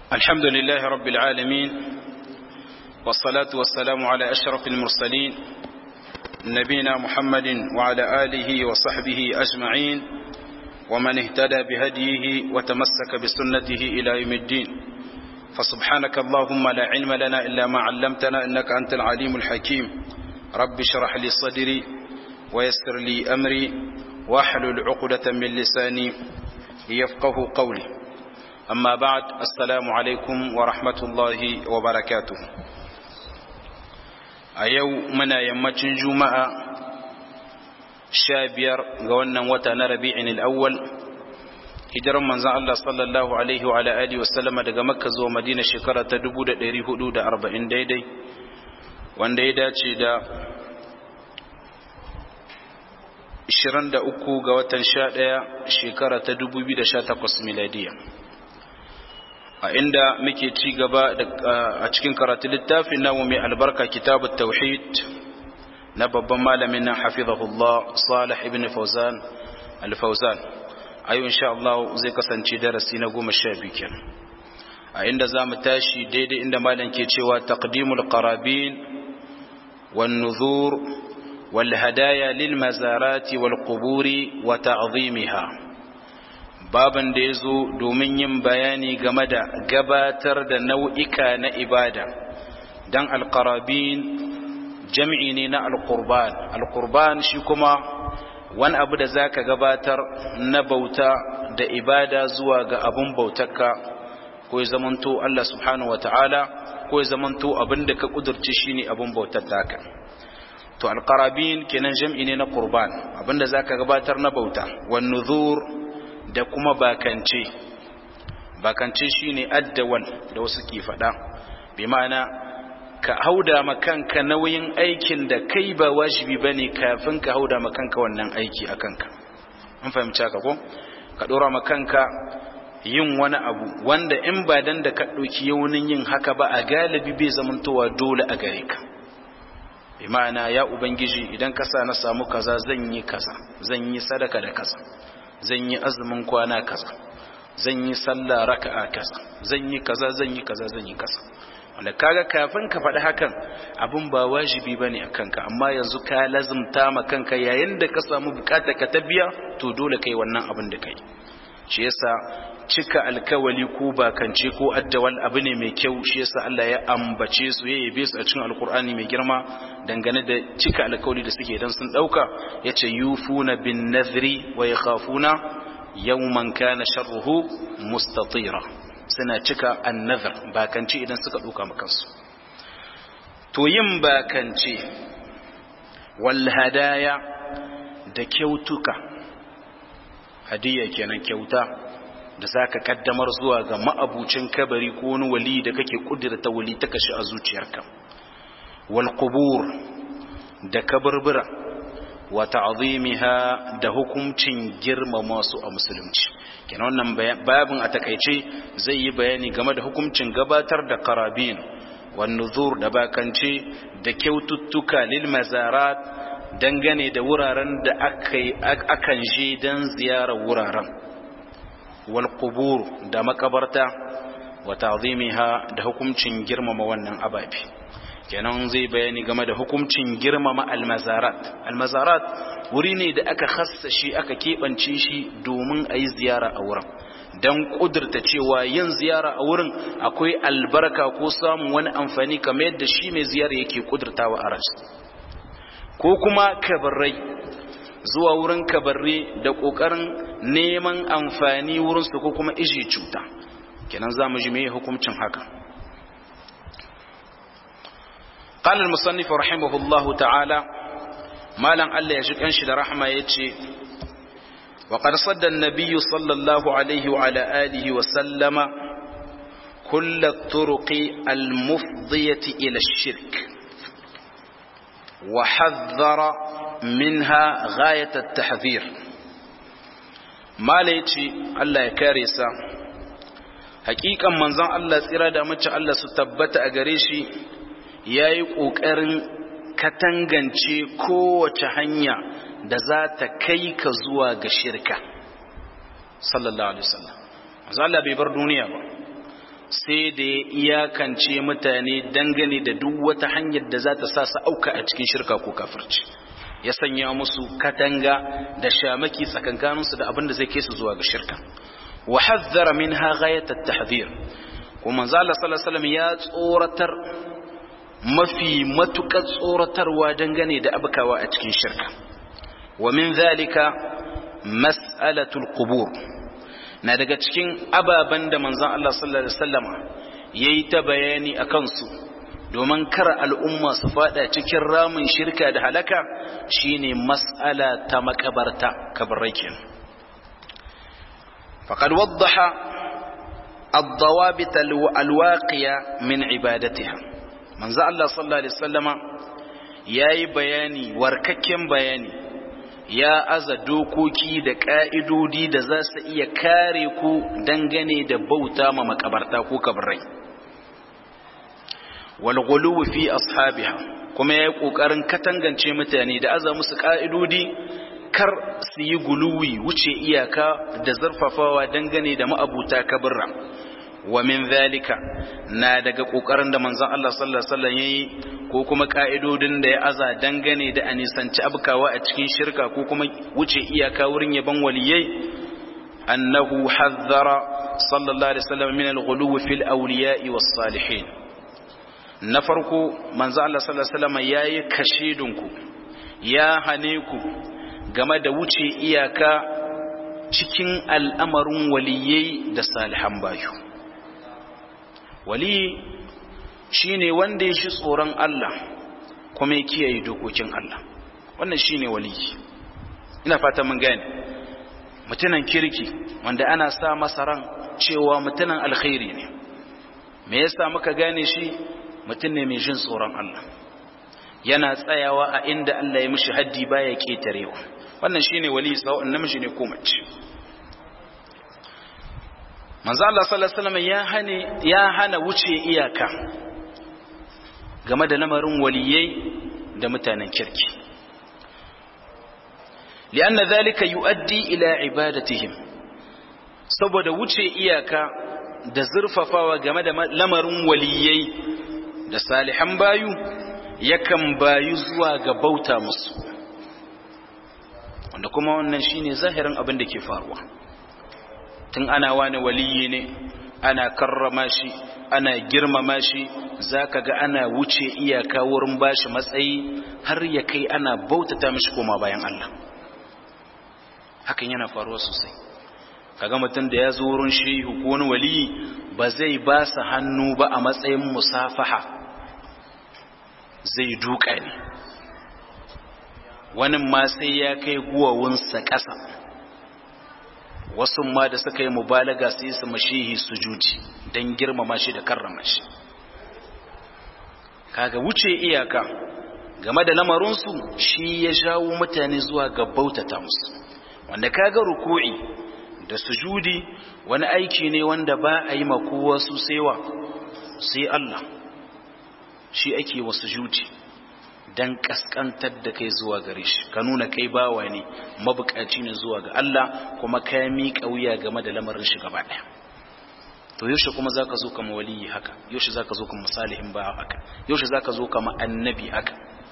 الحمد لله رب العالمين والصلاة والسلام على أشرف المرسلين نبينا محمد وعلى آله وصحبه أجمعين ومن اهتدى بهديه وتمسك بسنته إلى يوم الدين فسبحانك اللهم لا علم لنا إلا ما علمتنا إنك أنت العليم الحكيم رب اشرح لي صدري ويسر لي أمري واحلل عقدة من لساني يفقه قولي أما بعد السلام عليكم ورحمة الله وبركاته أيو منا يمتن جمعة شابير قولنا وتنا ربيع الأول hijiran manzan Allah sallallahu Alaihi wa alihi wasallama daga makka zuwa madina shekara ta 1440 daidai wanda ya dace da 23 ga watan 11 shekara ta 2018 miladiya a inda muke ci gaba a cikin karatu littafin namu mai albarka kitabut tauhid na babban malamin nan hafizahullah salih ibn fauzan al-fauzan ayo insha Allah zai kasance darasi na goma sha biyu kenan a inda za mu tashi daidai inda malam ke cewa taqdimul qarabin wan nuzur wal hadaya lil mazarati wal quburi wa ta'zimiha baban da yazo domin yin bayani game da gabatar da nau'ika na ibada dan al qarabin jam'i ne na al qurban al qurban shi kuma wani abu da za ka gabatar na bauta da ibada zuwa ga abin bautarka ko ya zamanto Allah subhanahu wata'ala ko ya zamanto abin da ka kudurci shi ne abin bautar taka to alƙarabin kenan jam'i ne na ƙurban abin da za ka gabatar na bauta wani nuzur da kuma bakance bakance shi ne addawal da wasu ke faɗa bi ma'ana ka hauda makanka nauyin aikin da kai ba wajibi ba ne kafin ka hauda makanka wannan aiki a kanka an fahimci haka ko ka ɗora makanka yin wani abu wanda in ba dan da ka ɗauki yaunin yin haka ba a galibi bai zamantowa dole a gare ka bi ma'ana ya ubangiji idan ka sa na samu kaza zan yi kaza zan yi sadaka da kaza zan yi azumin kwana kaza zan yi sallah raka'a kaza zan yi kaza zan yi kaza zan yi kaza wanda kaga kafin ka faɗi hakan abin ba wajibi ba ne a kanka amma yanzu ka lazumta ma kanka yayin da ka samu bukata ka ta biya to dole kai wannan abin da kai shi yasa cika alkawali ko bakance ko addawal abu ne mai kyau shi yasa Allah ya ambace su ya yabe su a cikin alkur'ani mai girma dangane da cika alkawali da suke dan sun dauka yace yufuna bin nadhri wa yakhafuna yawman kana sharruhu mustatira suna cika annazar bakance idan suka duka makansu to yin bakance wal hadaya da kyautuka hadiya kenan kyauta da zaka kaddamar zuwa ga ma'abucin kabari ko wani wali da kake kudirta wali ta kashi a zuciyarka wal qubur da kaburbura wa ta'zimiha da hukuncin girmama su a musulunci kenan wannan babin a takaice zai yi bayani game da hukuncin gabatar da karabin wan nuzur da bakance da kyaututtuka lil mazarat dangane da wuraren da akan je dan ziyarar wuraren wal qubur da makabarta wa ta'zimiha da hukuncin girmama wannan ababi kenan zai bayani game da hukuncin girmama almazarat almazarat wuri ne da aka hassa shi aka keɓance shi domin a yi ziyara a wurin don ƙudurta cewa yin ziyara a wurin akwai albarka ko samun wani amfani kamar yadda shi mai ziyara yake ƙudurtawa a rashi ko kuma kabarrai zuwa wurin kabarre da ƙoƙarin neman amfani wurinsu ko kuma iji cuta kenan za mu ji mai hukuncin haka قال المصنف رحمه الله تعالى ما لن الله يشك أنشد رحمة يتشي وقد صد النبي صلى الله عليه وعلى آله وسلم كل الطرق المفضية إلى الشرك وحذر منها غاية التحذير ما ليتشي الله يكاريسا حقيقة منظر الله سيرادة متى الله ستبت أغريشي ya yi ƙoƙarin katangance kowace hanya da za ta kai ka zuwa ga shirka sallallahu alaihi wasallam manzo Allah bai bar duniya ba sai da ya iyakance mutane dangane da duk wata hanyar da za ta sa su auka a cikin shirka ko kafirci ya sanya musu katanga da shamaki tsakankaninsu da abin da zai kai su zuwa ga shirka wa hazzara minha ghayat at-tahdhir kuma manzo Allah sallallahu alaihi wasallam ya tsoratar mafi matukar tsoratarwa dangane da abkawa a cikin shirka wa min zalika mas'alatul qubur na daga cikin ababen da manzon Allah sallallahu alaihi wasallama yayi ta bayani akan su domin kar al'umma su fada cikin ramin shirka da halaka shine mas'ala ta makabarta kabarrakin faqad waddaha ad-dawabit al-waqiya min ibadatiha manzo Allah sallallahu alaihi wasallama yayi bayani warkakken bayani ya aza dokoki da ka'idodi da za su iya kare ku dangane da bauta ma makabarta ko kabarai walghuluwi fi ashabiha kuma yayi kokarin katangance mutane da aza musu ka'idodi kar su yi guluwi wuce iyaka da zarfafawa dangane da ma'abuta kabirra wa min zalika na daga kokarin da manzon Allah sallallahu alaihi wasallam yayi ko kuma ka'idodin da ya aza dangane da anisanci abkawa a cikin shirka ko kuma wuce iyaka wurin yaban waliyai annahu hazzara sallallahu alaihi wasallam min al-ghuluwi fil awliya'i was salihin na farko manzo Allah sallallahu alaihi wasallam yayi kashidinku ya hane ku game da wuce iyaka cikin al'amarin waliyai da salihan bayu wali shine wanda ya shi tsoron Allah kuma ya kiyaye dokokin Allah wannan shine wali ina fata mun gane mutunan kirki wanda ana sa masa ran cewa mutunan alkhairi ne me yasa muka gane shi mutum ne mai jin tsoron Allah yana tsayawa a inda Allah ya mishi haddi baya ketarewa wannan shine wali sawa'un namiji ne ko mace manzo Allah sallallahu alaihi wasallam ya hane ya hana wuce iyaka game da lamarin waliyai da mutanen kirki lianna dhalika yuaddi ila ibadatihim saboda wuce iyaka da zurfafawa game da lamarin waliyai da salihan bayu yakan bayu zuwa ga bauta musu wanda kuma wannan shine zahirin abin da ke faruwa tun ana wani waliyi ne ana karrama shi ana girmama shi zaka ga ana wuce iyaka wurin bashi matsayi har ya kai ana bautata mishi koma bayan Allah hakan yana faruwa sosai kaga mutum da ya zo wurin shehu ko wani waliyi ba zai ba sa hannu ba a matsayin musafaha zai duka ne wani ma sai ya kai guwawunsa ƙasa wasu ma da suka yi mubalaga sai su mashihi sujudi don girmama shi da karrama shi kaga wuce iyaka game da lamarinsu shi ya jawo mutane zuwa ga bautata musu wanda kaga ruku'i da sujudi wani aiki ne wanda ba a yi makowa su saiwa sai Allah shi ake wa sujudi dan kaskantar da kai zuwa gare shi ka nuna kai bawa ne mabukaci ne zuwa ga Allah kuma ka miƙa wuya game da lamarin shi gaba ɗaya to yaushe kuma zaka zo kama waliyi haka yaushe zaka zo kama salihin ba haka yaushe zaka zo kama annabi haka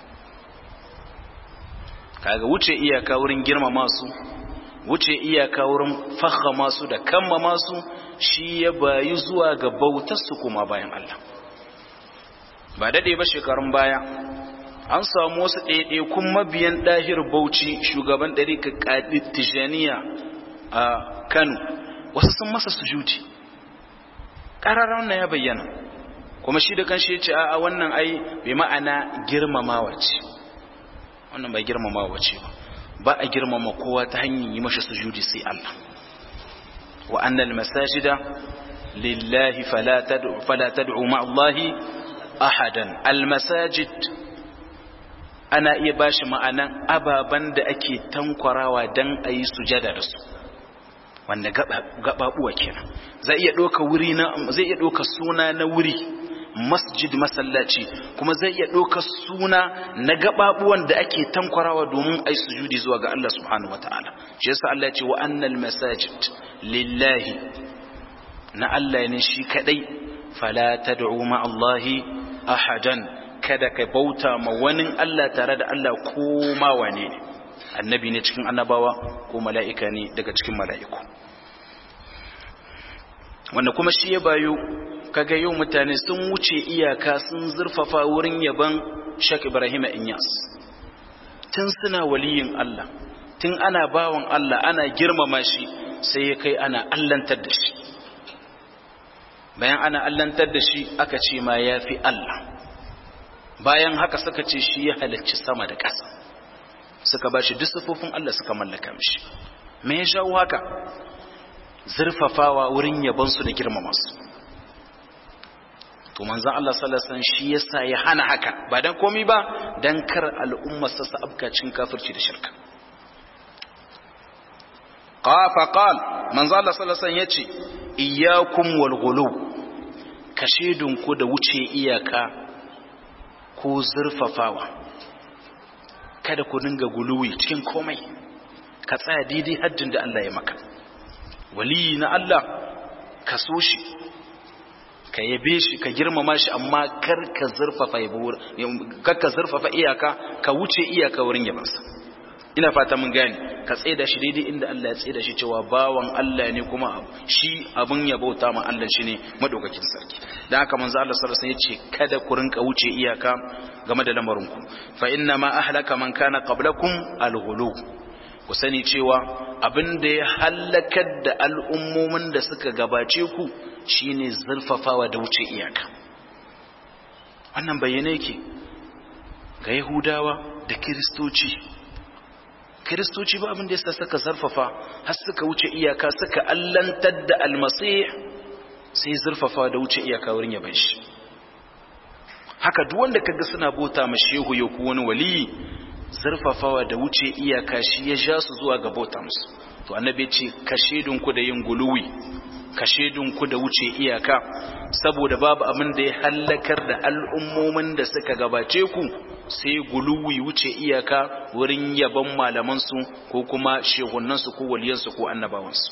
kaga wuce iyaka wurin girmama su wuce iyaka wurin fahama su da kammama su shi ya bayi zuwa ga bautar su kuma bayan Allah ba dade ba shekarun baya an samu wasu ɗaiɗaikun mabiyan ɗahir bauchi shugaban ɗarika ƙaɗi tijaniya a kano wasu sun masa sujudi ƙararren na ya bayyana kuma shi da kan shi ce a wannan ai bai ma'ana girmamawa ce wannan ba girmamawa ce ba ba a girmama kowa ta hanyar yi mashi sujudi sai Allah wa annal masajida lillahi fala tad'u ma'allahi ahadan al masajid ana iya ba shi ma'anan ababen da ake tankwarawa don a yi sujada da su wanda gaɓaɓuwa kenan zai iya ɗauka wuri na zai iya ɗauka suna na wuri masjid masallaci kuma zai iya ɗauka suna na gaɓaɓuwan da ake tankwarawa domin a yi sujudi zuwa ga Allah subhanahu wa ta'ala shi yasa Allah ya ce wa annal masajid lillahi na Allah ne shi kadai fala tad'u ma Allahi ahadan kada ka bauta ma wani Allah tare da Allah ko ma wane ne annabi ne cikin annabawa ko mala'ika ne daga cikin mala'iku wanda kuma shi ya bayo kaga yau mutane sun wuce iyaka sun zurfafa wurin yaban Sheikh Ibrahim Inyas tun suna waliyin Allah tun ana bawan Allah ana girmama shi sai ya kai ana allantar da shi bayan ana allantar da shi aka ce ma ya fi Allah bayan haka suka ce shi ya halicci sama da ƙasa suka ba shi duk sufofin Allah suka mallaka mishi me ya shawo haka zurfafawa wurin yabansu da girmama su to manzon Allah sallallahu alaihi wasallam shi yasa ya hana haka ba dan komai ba dan kar al'umma su sa abkacin kafirci da shirka qafa qal manzon Allah sallallahu alaihi wasallam yace iyyakum wal ghulu kashedun ku da wuce iyaka ko zurfafawa kada ku dinga guluwi cikin komai ka tsaya daidai haddin da Allah ya maka wali na Allah ka so shi ka yabe shi ka girmama shi amma kar ka zurfafa kar ka zurfafa iyaka ka wuce iyaka wurin yabansa ina fata mun gane ka tsaida shi daidai inda Allah ya tsaida shi cewa bawan Allah ne kuma shi abun ya bauta ma Allah shi ne madaukakin sarki dan haka manzo Allah sallallahu alaihi wasallam yace kada ku rinka wuce iyaka game da lamarin ku fa inna ma ahlaka man kana qablakum al-ghulu ku sani cewa abin da ya halakar da al'ummomin da suka gabace ku shine zurfafawa da wuce iyaka wannan bayyane yake ga yahudawa da kiristoci kiristoci ba abin da yasa suka zarfafa har suka wuce iyaka suka allantar da almasih sai zurfafa da wuce iyaka wurin yaban shi haka duk wanda kaga suna bota ma shehu ya ku wani wali zurfafawa da wuce iyaka shi ya ja su zuwa ga bauta musu to annabi ya ce kashedun ku da yin guluwi kashedun ku da wuce iyaka saboda babu abin da ya hallakar da al'ummomin da suka gabace ku sai guluwi wuce iyaka wurin yaban malamansu ko kuma shehunansu ko waliyansu ko annabawansu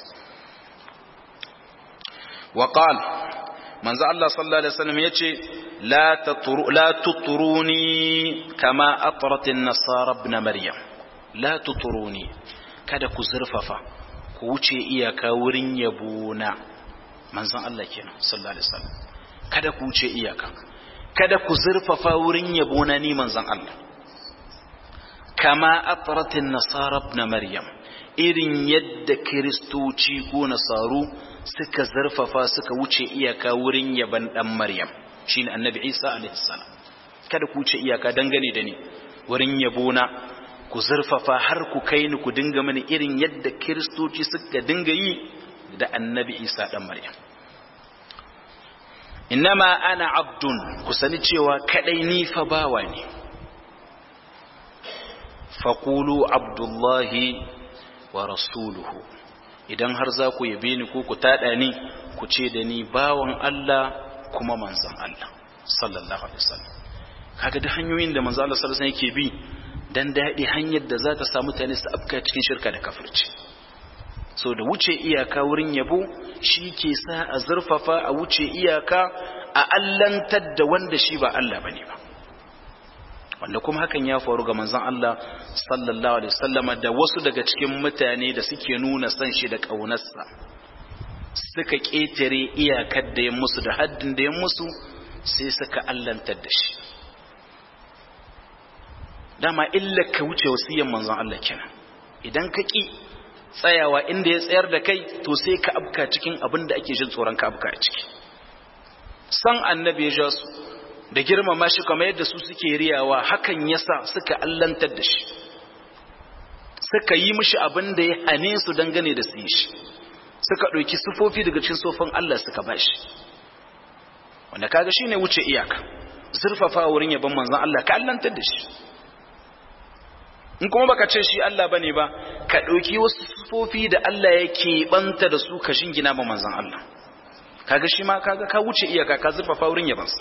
wa qal manzo Allah sallallahu alaihi wasallam yace la tatru la tutruni kama atrat an-nasara ibn maryam la tutruni kada ku zurfafa ku wuce iyaka wurin yabona manzon Allah kenan sallallahu alaihi wasallam kada ku wuce iyaka kada ku zurfafa wurin yabona ni manzon Allah kama atratin nasara ibn maryam irin yadda kristoci ko nasaru suka zurfafa suka wuce iyaka wurin yaban dan maryam shine annabi isa alaihi salam kada ku wuce iyaka dangane da ni wurin yabona ku zurfafa har ku kai ni ku dinga mani irin yadda kristoci suka dinga yi da annabi isa dan maryam innama ana abdun ku sani cewa kadai ni fa bawa ne faqulu abdullahi wa rasuluhu idan har za ku yabe ni ko ku tada ni ku ce da ni bawan Allah kuma manzon Allah sallallahu alaihi wasallam kaga da hanyoyin da manzon Allah sallallahu alaihi wasallam yake bi dan daɗi hanyar da za ta samu mutane su afka cikin shirka da kafirci so da wuce iyaka wurin yabo shi ke sa a zurfafa a wuce iyaka a allantar da wanda shi ba Allah bane ba wanda kuma hakan ya faru ga manzon Allah sallallahu alaihi wasallama da wasu daga cikin mutane da suke nuna san shi da kaunarsa suka ketare iyakar da ya musu da haddin da ya musu sai suka allantar da shi dama illa ka wuce wasiyan manzon Allah kenan idan ka ki tsayawa inda ya tsayar da kai to sai ka abka cikin abin da ake jin tsoron ka abka a ciki san annabi ya ja su da girmama shi kamar yadda su suke riyawa hakan yasa suka allantar da shi suka yi mishi abin da ya hane su dangane da su yi shi suka ɗauki sufofi daga cikin sofin Allah suka ba shi wanda kaga shine wuce iyaka zurfafa wurin yabon manzon Allah ka allantar da shi in kuma baka ce shi Allah bane ba ka ɗauki wasu sufofi da Allah yake banta da su ka shingina ma manzon Allah kaga shi ma kaga ka wuce iyaka ka zurfafa wurin yabansa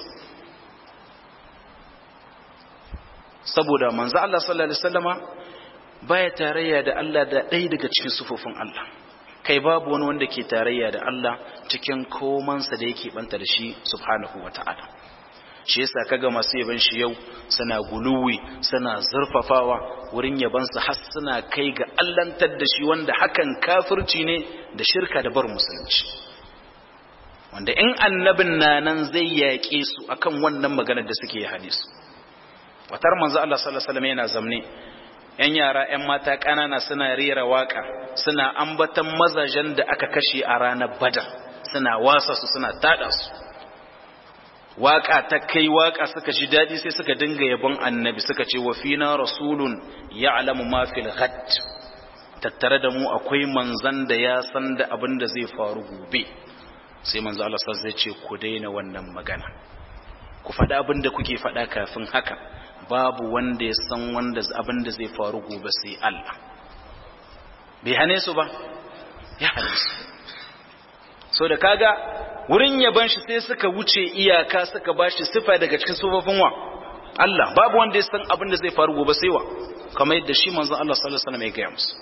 saboda manzo Allah sallallahu alaihi wasallama baya tarayya da Allah da ɗaya daga cikin sufofin Allah kai babu wani wanda ke tarayya da Allah cikin komansa da yake banta da shi subhanahu wata'ala shi yasa kaga masu yaban shi yau suna guluwi suna zurfafawa wurin yabansa har suna kai ga allantar da shi wanda hakan kafirci ne da shirka da bar musulunci wanda in annabin na nan zai yaƙe su akan wannan maganar da suke hadisu watar manzo Allah sallallahu alaihi wasallam yana zamne yan yara yan mata ƙanana suna rera waka suna ambatan mazajen da aka kashe a ranar badar suna wasa su suna tada su waka ta kai waka suka ji dadi sai suka dinga yabon annabi suka ce wa fina rasulun ya'lamu ma fil ghad tattare da mu akwai manzan da ya san da abin da zai faru gobe sai manzo Allah sai ce ku daina wannan magana ku faɗa abin da kuke faɗa kafin haka babu wanda ya san wanda abin da zai faru gobe sai Allah bai hane su ba ya hane su so da kaga wurin yaban shi sai suka wuce iyaka suka bashi sifa daga cikin sufofin wa Allah babu wanda ya san abin da zai faru gobe sai wa kamar yadda shi manzon Allah sallallahu alaihi wasallam ya gaya musu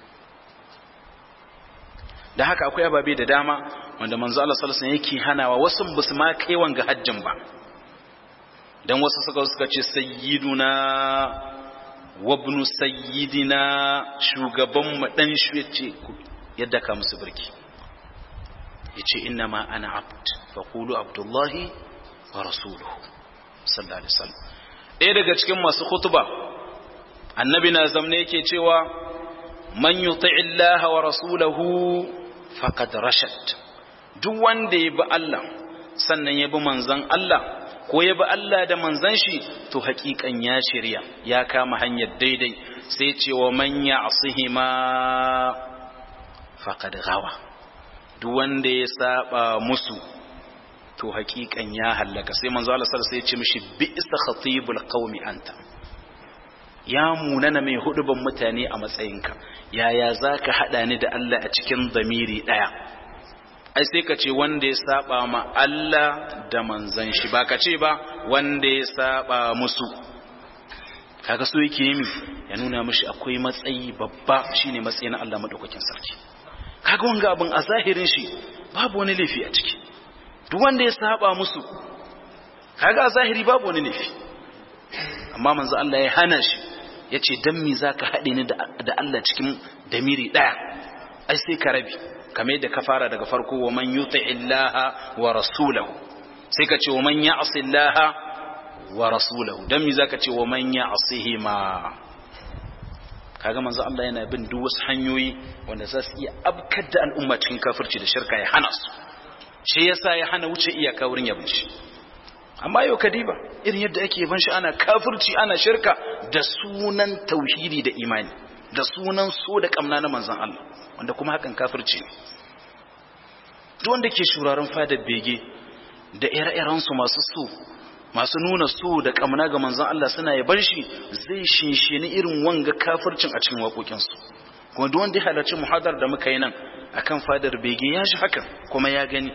da haka akwai ababe da dama wanda manzo Allah sallallahu alaihi wasallam yake hanawa wasu basu ma kai wanga hajjin ba dan wasu suka suka ce sayyiduna wabnu sayyidina shugaban mu dan shi yace yadda ka musu birki yace inna ma ana abd fa qulu abdullahi wa rasuluhu sallallahu alaihi wasallam ɗaya daga cikin masu khutba annabi na zamne yake cewa man yuti illaha wa rasulahu faqad rashad duk wanda ya bi Allah sannan ya bi manzon Allah ko ya bi Allah da manzon shi to haƙiƙan ya shirya ya kama hanyar daidai sai ce wa man ya'sihima faqad gawa duk wanda ya saba musu to haƙiƙan ya hallaka sai manzo Allah sallallahu alaihi wasallam sai ya ce mishi bi'sa khatibul qaumi anta ya munana mai huduban mutane a matsayinka yaya za ka haɗa ni da Allah a cikin zamiri ɗaya ai sai ka ce wanda ya saba ma Allah da manzan shi ba ka ce ba wanda ya saba musu kaga so yake yi ya nuna mishi akwai matsayi babba shine matsayi na Allah madaukakin sarki kaga wanga abin a zahirin shi babu wani laifi a ciki duk wanda ya saba musu kaga a zahiri babu wani laifi amma manzo Allah ya hana shi ya ce don mi za ka haɗe ni da Allah cikin damiri ɗaya ai sai ka rabi kame yadda ka fara daga farko wa man yuta illaha wa rasulahu sai ka ce wa man ya'si illaha wa rasulahu don mi za ka ce wa man ya'sihi ma kaga manzo Allah yana bin duk wasu hanyoyi wanda za su iya abkar da al'umma cikin kafirci da shirka ya hana su shi yasa ya hana wuce iyaka wurin yabin shi amma yau kadiba irin yadda ake yaban shi ana kafirci ana shirka da sunan tauhidi da imani da sunan so da kamna na manzon Allah wanda kuma hakan kafirci ne duk wanda ke shuraren fadar bege da ire-iren su masu so masu nuna so da kamna ga manzon Allah suna yaban shi zai shinshini irin wanga kafircin a cikin waƙoƙin su kuma duk wanda ya halarci muhadar da muka yi nan akan fadar bege ya shi hakan kuma ya gani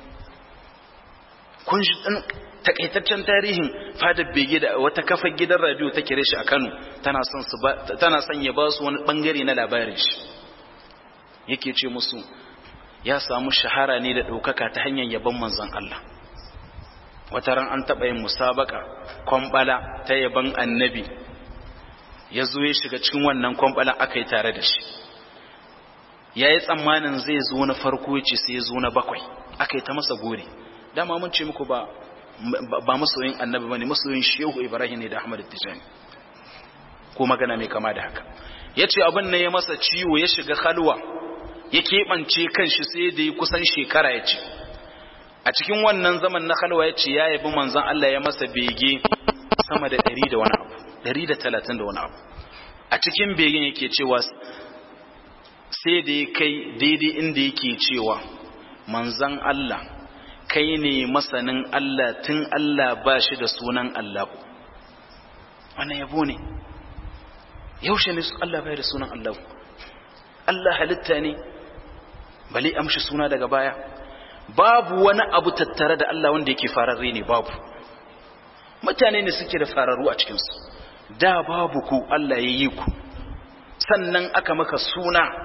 kun shi takaitaccen tarihin fadar bege da wata kafar gidan radio ta kire shi a Kano tana son su tana son ya ba su wani bangare na labarin shi yake ce musu ya samu shahara ne da ɗaukaka ta hanyar yabon manzon Allah wata ran an taɓa yin musabaka kwambala ta yabon annabi ya zo ya shiga cikin wannan kwambala aka yi tare da shi ya yi tsammanin zai zo na farko ya ce sai ya zo na bakwai aka yi ta masa gore dama mun ce muku ba ba masoyin annabi bane masoyin shehu ibrahim ne da ahmad tijani ko magana mai kama da haka yace abin ne ya masa ciwo ya shiga halwa ya keɓance kanshi sai da ya kusan shekara ya ce a cikin wannan zaman na halwa ya ce ya yabi manzon Allah ya masa bege sama da ɗari da wani abu ɗari da talatin da wani abu a cikin begen yake cewa sai da ya kai daidai inda yake cewa manzon Allah kai ne masanin Allah tun Allah ba shi da sunan Allah wannan yabo ne yaushe ne Allah bai da sunan Allah Allah halitta ne bale amshi suna daga baya babu wani abu tattare da Allah wanda yake fararre ne babu mutane ne suke da fararru a cikinsu da babu ku Allah ya yi ku sannan aka maka suna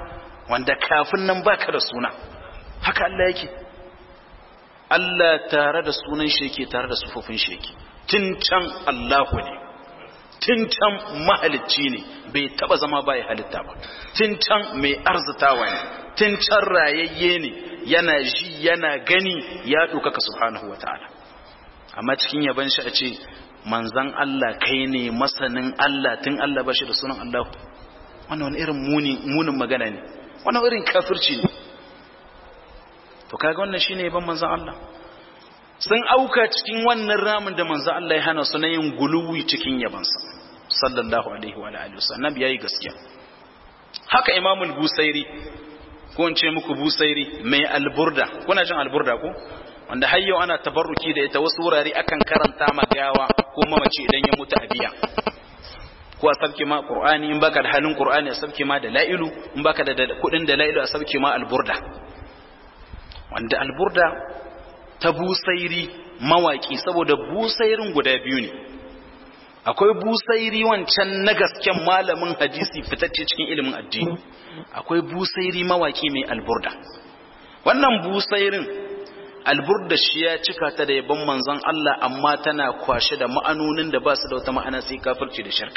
wanda kafin nan baka da suna haka Allah yake Allah tare da sunan shi yake tare da sufofin shi yake tun can Allahu ne tun can mahalicci ne bai taba zama ba ya halitta ba tun can mai arzitawa ne tun can rayayye ne yana ji yana gani ya ɗaukaka subhanahu wa ta'ala amma cikin yaban shi a ce manzan Allah kai ne masanin Allah tun Allah ba shi da sunan Allah wannan wani irin munin magana ne wannan irin kafirci ne to kaga wannan shine yaban manzan Allah sun auka cikin wannan ramin da manzan Allah ya hana su na yin guluwi cikin yabansa sallallahu alaihi wa alihi wasallam yayi gaskiya haka imamul busairi ko in ce muku busairi mai alburda kuna jin alburda ko wanda har yau ana tabarruki da ita wasu wurare akan karanta magawa ko mamaci idan ya mutu a biya ko a sabke ma qur'ani in baka da halin qur'ani a sabke ma da la'ilu in baka da kudin da la'ilu a sabke ma alburda wanda alburda ta busairi mawaki saboda busairin guda biyu ne akwai busairi wancan na gasken malamin hadisi fitacce cikin ilimin addini akwai busairi mawaki mai alburda wannan busairin alburda shi ya cika ta da yabon manzon Allah amma tana kwashe da ma'anonin da ba su da wata ma'ana sai kafirci da shirka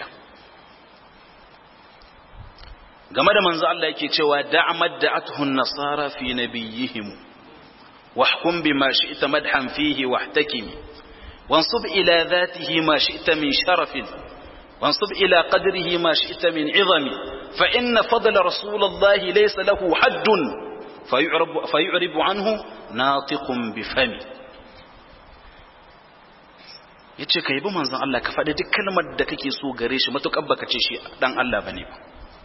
game da manzon Allah yake cewa da'amad da'atuhu nasara fi nabiyihim wahkum bima shi'ta madhan fihi wahtakimi wansub ila dhatihi ma shi'ta min sharafin وانصب إلى قدره ما شئت من عظم فإن فضل رسول الله ليس له حد فيعرب, فيعرب عنه ناطق بفمه yace ka yabi manzon Allah ka faɗi duk kalmar da kake so gare shi matuƙar baka ce shi dan Allah bane ba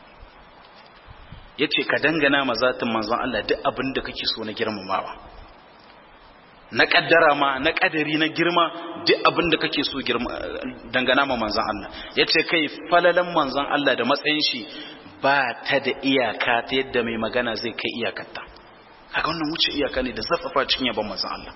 yace ka dangana ma zatin manzon Allah duk abin da kake so na girmamawa na kaddara ma na kadari na girma duk abin da kake so dangana ma manzon Allah yace kai falalan manzon Allah da matsayin shi ba ta da iyaka ta yadda mai magana zai kai iyakarta kaga wannan wuce iyaka ne da zafafa cikin yaban manzon Allah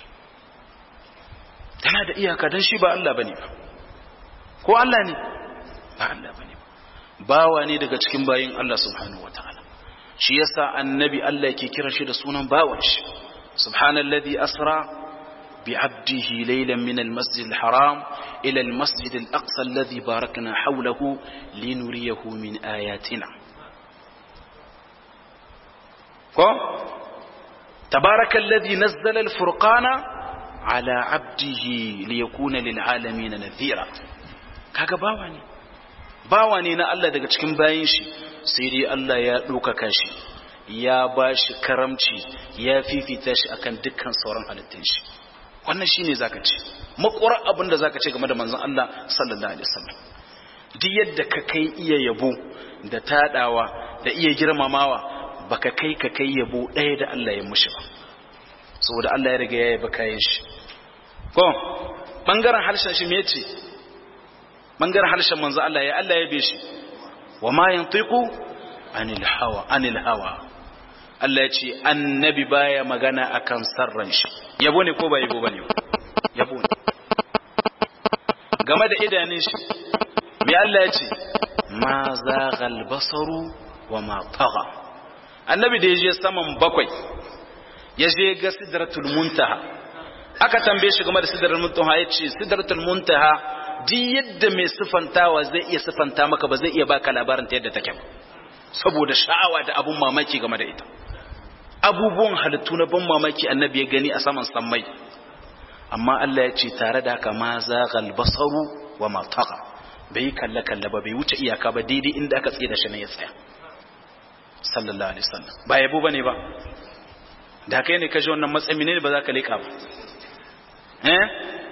tana da iyaka dan shi ba Allah bane ba ko Allah ne ba Allah bane ba bawa ne daga cikin bayin Allah subhanahu wataala shi yasa annabi Allah yake kira shi da sunan bawan shi سبحان الذي أسرى بعبده ليلا من المسجد الحرام إلى المسجد الأقصى الذي باركنا حوله لنريه من آياتنا تبارك الذي نزل الفرقان على عبده ليكون للعالمين نذيرا kaga bawa ne bawa ne na Allah daga cikin bayin shi sai dai Allah ya ɗaukaka shi ya ba shi karamci ya fifita shi akan dukkan sauran halittun shi wannan shine zaka ce makwar abin da zaka ce game da manzon Allah sallallahu alaihi wasallam duk yadda ka kai iya yabo da tadawa da iya girmamawa baka kai ka kai yabo ɗaya da Allah ya mushi ba saboda Allah ya riga ya yaba kayan shi ko bangaren harshen shi me yace bangaren harshen manzon Allah ya Allah ya be shi wa ma yantiqu anil hawa anil hawa Allah ya ce annabi baya magana akan sarran shi yabo ne ko ba yabo bane yabo ne game da idanun shi me Allah ya ce ma zaghal basaru wa ma tagha annabi da yaje saman bakwai yaje ga sidratul muntaha aka tambaye shi game da sidratul muntaha yace sidratul muntaha di yadda mai sifantawa zai iya sifanta maka ba zai iya baka labarin ta yadda take ba saboda sha'awa da abun mamaki game da ita abubuwan halittu na ban mamaki annabi ya gani a saman sammai amma Allah ya ce tare da haka ma zaghal basaru wa ma taqa bai kalle kalle ba bai wuce iyaka ba daidai inda aka tsaye da shi ne ya tsaya sallallahu alaihi wasallam ba yabo bane ba da kai ne kaje wannan matsayi ne ba za ka leka ba eh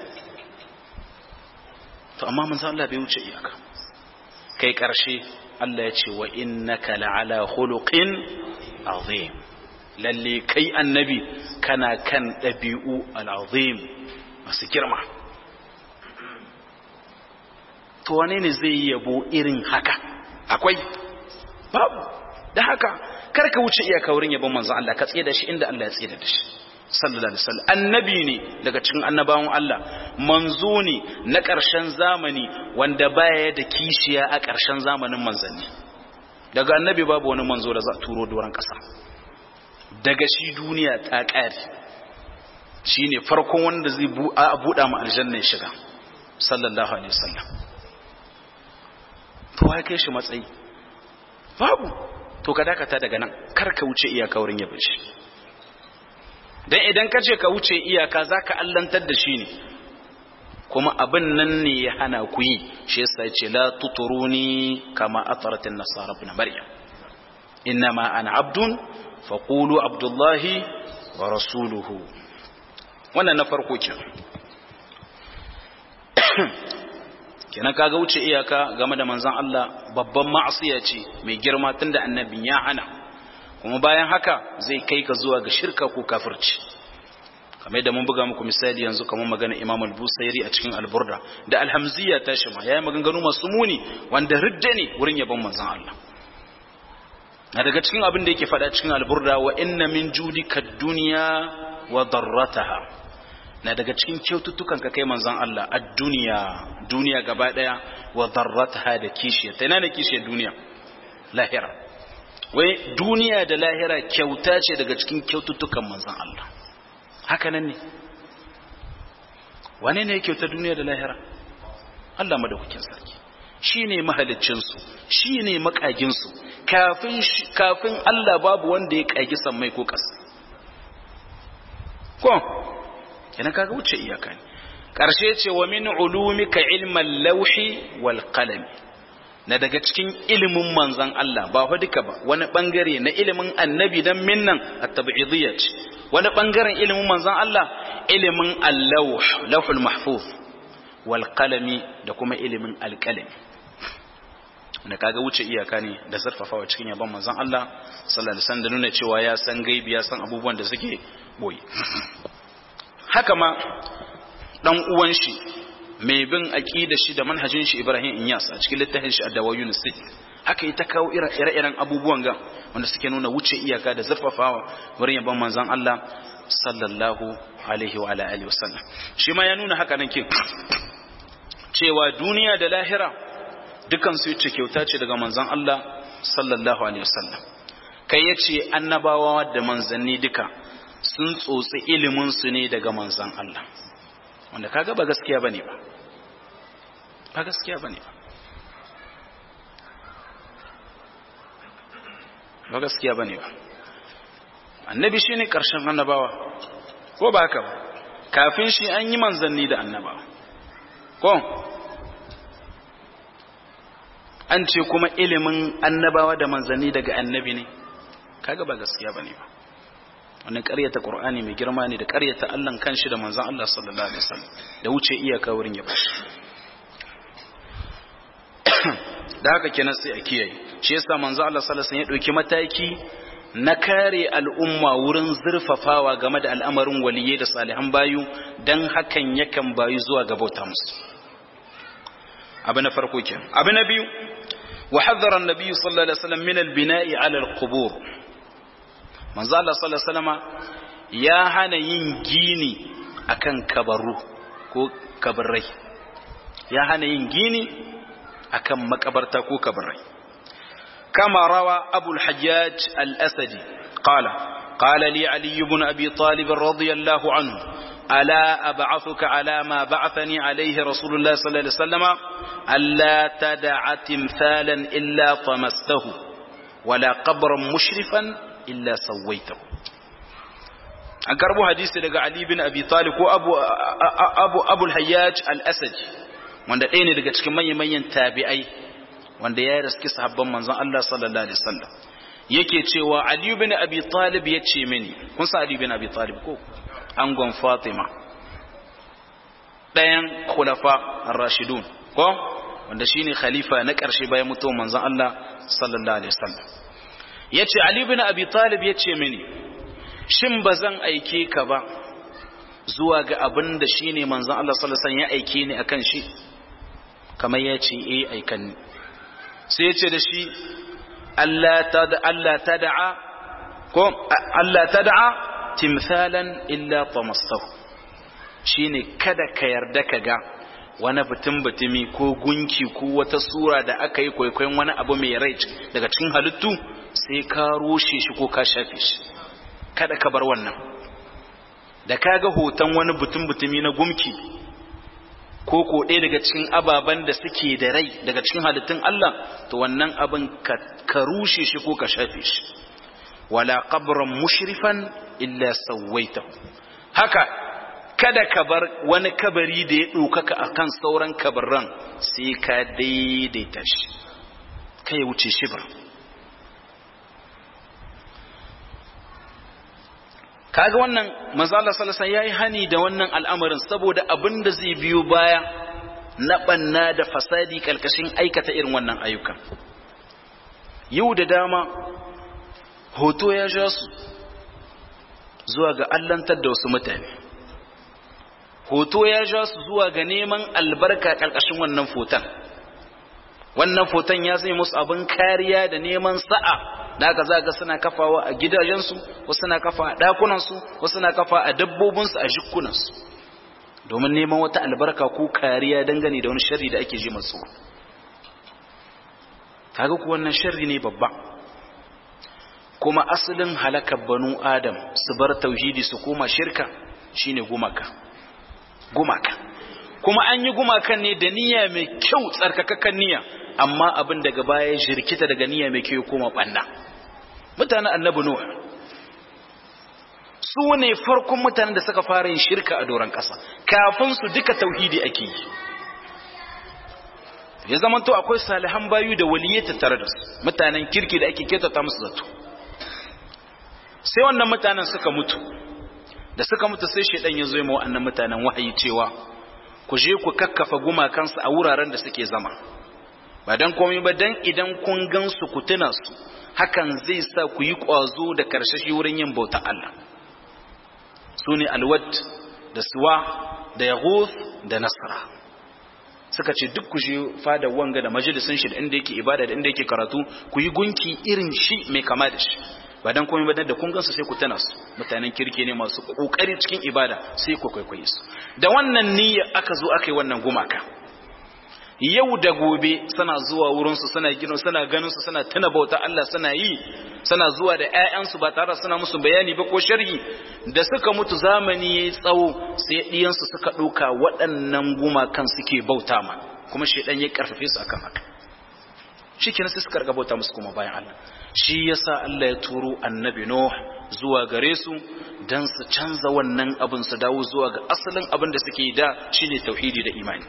to amma manzo Allah bai wuce iyaka kai karshe Allah ya ce wa innaka la'ala khuluqin azim lalle kai annabi kana kan ɗabi'u al'azim masu girma to wane ne zai yi yabo irin haka akwai babu da haka karka wuce iyaka wurin yabon manzo Allah ka tsaye da shi inda Allah ya tsaye da shi sallallahu alaihi wasallam annabi ne daga cikin annabawan Allah manzo ne na ƙarshen zamani wanda baya da kishiya a ƙarshen zamanin manzanni daga annabi babu wani manzo da za a turo doron ƙasa daga shi duniya ta ƙare shi ne farkon wanda zai buɗa ma aljanna ya shiga sallallahu alaihi wasallam to ya kai shi matsayi babu to ka dakata daga nan kar ka wuce iyaka wurin yabin shi dan idan ka ce ka wuce iyaka zaka allantar da shi ne kuma abin nan ne ya hana ku yi shi yasa ya ce la tuturuni kama ataratin nasara ibn maryam innama ana abdun faqulu abdullahi wa rasuluhu wannan na farko kenan kenan kaga wuce iyaka game da manzon Allah babban ma'asiya ce mai girma tunda annabin ya hana kuma bayan haka zai kai ka zuwa ga shirka ko kafirci kamar da mun buga muku misali yanzu kamar magana Imam al-Busairi a cikin al-Burda da al-Hamziya ta shi ma yayi maganganu masu muni wanda ridda ne wurin yabon manzon Allah na daga cikin abin da yake faɗa cikin al-Burda wa inna min judika dunya wa darrataha na daga cikin kyaututtukan ka kai manzon Allah a duniya duniya gaba daya wa darrataha da kishiya ta ina ne kishiyar duniya lahira wai duniya da lahira kyauta ce daga cikin kyaututtukan manzon Allah haka nan ne wane ne kyauta duniya da lahira Allah madaukakin sarki shine mahaliccin su shine makagin su kafin kafin Allah babu wanda ya kagi sammai ko ƙasa ko yana kaga wuce iyaka ne ƙarshe ce wa min ulumika ilman lauhi wal qalam na daga cikin ilimin manzon Allah ba fa duka ba wani bangare na ilimin annabi dan minnan at-tab'idiyya ce wani bangaren ilimin manzon Allah ilimin al-lawh lawhul mahfuz wal qalami da kuma ilimin al-qalami wanda kaga wuce iyaka ne da zarfafawa cikin yaban manzon Allah sallallahu alaihi wasallam da nuna cewa ya san gaibi ya san abubuwan da suke boye haka ma dan uwan shi mai bin aqida shi da manhajin shi Ibrahim Inyas a cikin littafin shi Ad-Dawawiyun Sit haka ita kawo ire-iren abubuwan ga wanda suke nuna wuce iyaka da zarfafawa wurin yaban manzon Allah sallallahu alaihi wa alihi wasallam shi ma ya nuna haka nan kin cewa duniya da lahira dukan su yace kyauta ce daga manzon Allah sallallahu alaihi wasallam kai yace annabawa da manzanni duka sun tsotsi ilimin su ne daga manzon Allah wanda kaga ba gaskiya bane ba ba gaskiya bane ba ba gaskiya bane ba annabi shine karshen annabawa ko ba haka ba kafin shi an yi manzanni da annabawa ko an ce kuma ilimin annabawa da manzanni daga annabi ne kaga ba gaskiya bane ba wannan ƙaryata qur'ani mai girma ne da ƙaryata Allah kanshi da manzon Allah sallallahu alaihi wasallam da wuce iyaka wurin ya bashi da haka kenan sai a kiyaye shi yasa manzon Allah sallallahu alaihi wasallam ya dauki mataki na kare al'umma wurin zurfafawa game da al'amarin waliyai da salihan bayu dan hakan yakan bayu zuwa ga bauta musu abu na farko kenan abu na biyu وحذر النبي صلى الله عليه وسلم من البناء على القبور manzo Allah sallallahu alaihi wasallama ya hana yin gini akan kabaru ko kabarai ya hana yin gini akan makabarta ko kabarai kama rawa Abu al-Hajjaj al-Asadi qala qala li Ali ibn Abi Talib radiyallahu anhu ألا أبعثك على ما بعثني عليه رسول الله صلى الله عليه وسلم ألا تدع تمثالا إلا طمسته ولا قبرا مشرفا إلا سويته an karbo hadisi daga Ali bin Abi Talib ko Abu Abu Abu al-Hayyaj al-Asadi wanda ɗaya ne daga cikin manyan manyan tabi'ai wanda ya riski sahabban manzon Allah sallallahu alaihi wasallam yake cewa Ali bin Abi Talib ya ce mini kun sa Ali bin Abi Talib ko angon Fatima ɗayan khulafa ar-rashidun ko wanda shine khalifa na ƙarshe bayan mutuwar manzon Allah sallallahu alaihi wasallam yace Ali bin Abi Talib yace mini shin bazan aike ka ba zuwa ga abin da shine manzon Allah sallallahu alaihi wasallam ya aike ni akan shi kamar yace eh aikan ni sai yace da shi Allah tada Allah tad'a ko Allah tad'a timthalan illa tamastahu shine kada ka yarda ka ga wani butun butumi ko gunki ko wata sura da aka yi kwaikwayon wani abu mai rai daga cikin halittu sai ka rushe shi ko ka shafe shi kada ka bar wannan da ka ga hoton wani butun butumi na gumki ko ko ɗaya daga cikin ababen da suke da rai daga cikin halittun Allah to wannan abin ka rushe shi ko ka shafe shi wala qabran mushrifan illa sawaitahu haka kada ka bar wani kabari da ya ɗaukaka a kan sauran kabarran sai ka daidaita shi kai wuce shi ba kaga wannan mazala salasan ya yi hani da wannan al'amarin saboda abin da zai biyo baya na ɓanna da fasadi ƙarƙashin aikata irin wannan ayyukan yau da dama hoto ya ja su zuwa ga allantar da wasu mutane hoto ya ja su zuwa ga neman albarka ƙarƙashin wannan foton wannan foton ya zai musu abin kariya da neman sa'a da aka zaga suna kafawa a gidajensu wasu suna kafa a ɗakunansu wasu suna kafa a dabbobinsu a jikunansu domin neman wata albarka ko kariya dangane da wani sharri da ake ji masu kaga ku wannan sharri ne babba kuma asalin halakar banu adam su bar tauhidi su koma shirka shine gumaka gumaka kuma an yi gumakan ne da niyya mai kyau tsarkakakan niyya amma abin daga baya jirkita daga niyya mai kyau koma banna mutanen annabi nuh su ne farkon mutanen da suka fara yin shirka a doron ƙasa kafin su duka tauhidi ake yi ya zama to akwai salihan bayu da waliyai tattare da su mutanen kirki da ake ketata musu zato sai wannan mutanen suka mutu da suka mutu sai shaidan ya zo ma wa'annan mutanen wahayi cewa ku je ku kakkafa gumakansu a wuraren da suke zama ba dan komai ba dan idan kun gansu ku tuna su hakan zai sa ku yi kwazo da karshashi wurin yin bauta Allah su ne alwad da suwa da yaghuth da nasra suka ce duk ku je fada wanga da majalisin shi da inda yake ibada da inda yake karatu ku yi gunki irin shi mai kama da shi ba dan komai ba dan da kun gansu sai ku tana su mutanen kirki ne masu kokari cikin ibada sai ku kwaikwaye su da wannan niyya aka zo aka yi wannan gumaka yau da gobe suna zuwa wurin su suna gino suna ganin su suna tuna bauta Allah suna yi suna zuwa da ƴaƴansu ba tare suna musu bayani ba ko sharhi da suka mutu zamani yayi tsawo sai ɗiyan su suka ɗauka waɗannan gumakan suke bauta ma kuma shedan ya karfafe su akan haka shikenan sai suka bauta musu kuma bayan Allah shi yasa Allah ya turo annabi Nuh zuwa gare su dan su canza wannan abin su dawo zuwa ga asalin abin da suke da shine tauhidi da imani